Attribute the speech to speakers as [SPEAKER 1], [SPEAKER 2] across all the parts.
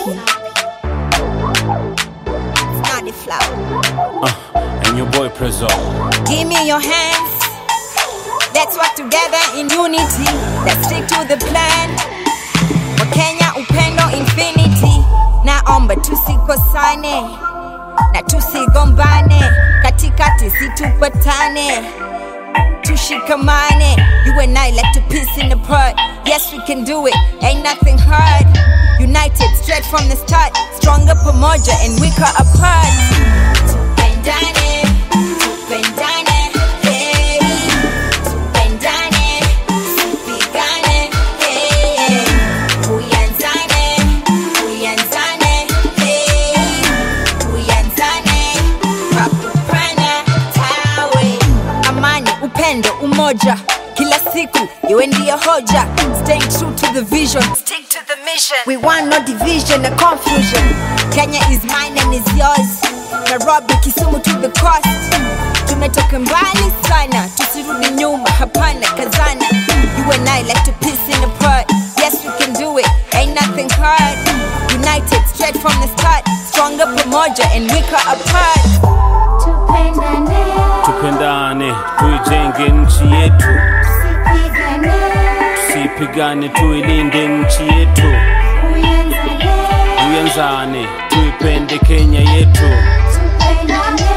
[SPEAKER 1] Snotty flower.
[SPEAKER 2] and your boy Prezzo.
[SPEAKER 1] Give me your hands. Let's work together in unity. Let's stick to the plan. Wakenya upendo infinity. Naomba tusikosane na tusigombane, katikati situpatane, tushikamane. You and I like to piece in the part. Yes, we can do it. Ain't nothing hard. United straight from the start. Stronger pamoja and weaker apart. Tupendane, tupendane, hey. Tupendane, tupigane, hey. Tuyanzane, tuyanzane, hey. Tuyanzane, kwa kupana tawe. Amani, upendo, umoja kila siku iwe ndiyo hoja staying true to the vision stick to the mission we want no division or confusion kenya is mine and is yours nairobi kisumu to the coast tumetoka mbali sana tusirudi nyuma hapana kazana you and i like to piece in apart yes we can do it ain't nothing hard united straight from the start stronger pamoja and weaker apart
[SPEAKER 3] Tupendane,
[SPEAKER 2] Tupendane, tuijenge nchi yetu,
[SPEAKER 3] sipigane,
[SPEAKER 2] tusipigane, tuilinde nchi yetu,
[SPEAKER 3] uyanzane,
[SPEAKER 2] tuyanzane, tuipende Kenya yetu.
[SPEAKER 3] tupendane,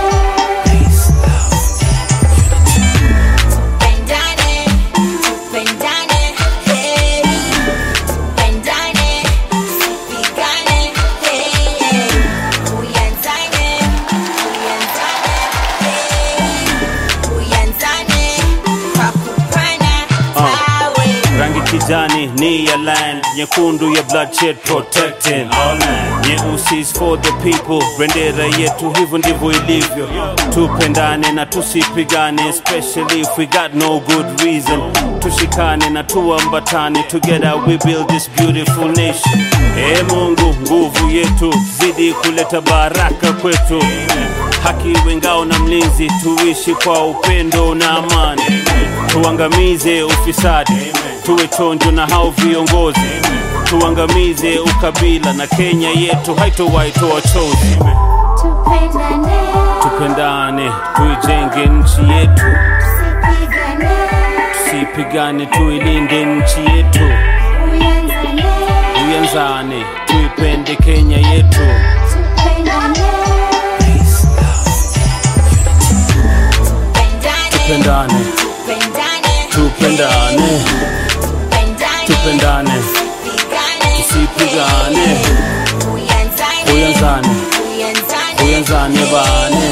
[SPEAKER 1] Tupendane, tupendane, hey. Tupendane, tusipigane, hey. Tuyanzane, tuyanzane, hey. Tuyanzane, kwa kupana tawe.
[SPEAKER 2] Rangi kijani ni ya land, nyekundu ya bloodshed protecting all land. Nyeusi is for the people, bendera yetu hivyo ndivyo ilivyo. Tupendane na tusipigane, especially if we got no good reason. Tushikane na tuambatane, together we build this beautiful nation. Ee Mungu, nguvu yetu, zidi kuleta baraka kwetu. Haki iwe ngao na mlinzi, tuishi kwa upendo na amani. Tuangamize ufisadi, tuwe chonjo na hao viongozi. Tuangamize ukabila na Kenya yetu haitowahi toa chozi.
[SPEAKER 3] tupendane,
[SPEAKER 2] Tupendane, tuijenge nchi yetu,
[SPEAKER 3] sipigane,
[SPEAKER 2] tusipigane, tuilinde nchi yetu,
[SPEAKER 3] uyanzane,
[SPEAKER 2] tuyanzane, tuipende Kenya yetu.
[SPEAKER 3] tupendane,
[SPEAKER 1] Tupendane,
[SPEAKER 2] Tupendane,
[SPEAKER 1] tupendane,
[SPEAKER 2] tupendane,
[SPEAKER 1] tupendane,
[SPEAKER 2] tupendane,
[SPEAKER 1] tusipigane,
[SPEAKER 2] tusipigane,
[SPEAKER 1] Tuyanzane,
[SPEAKER 2] uyanzane,
[SPEAKER 1] tuyanzane,
[SPEAKER 2] uyanzane bane.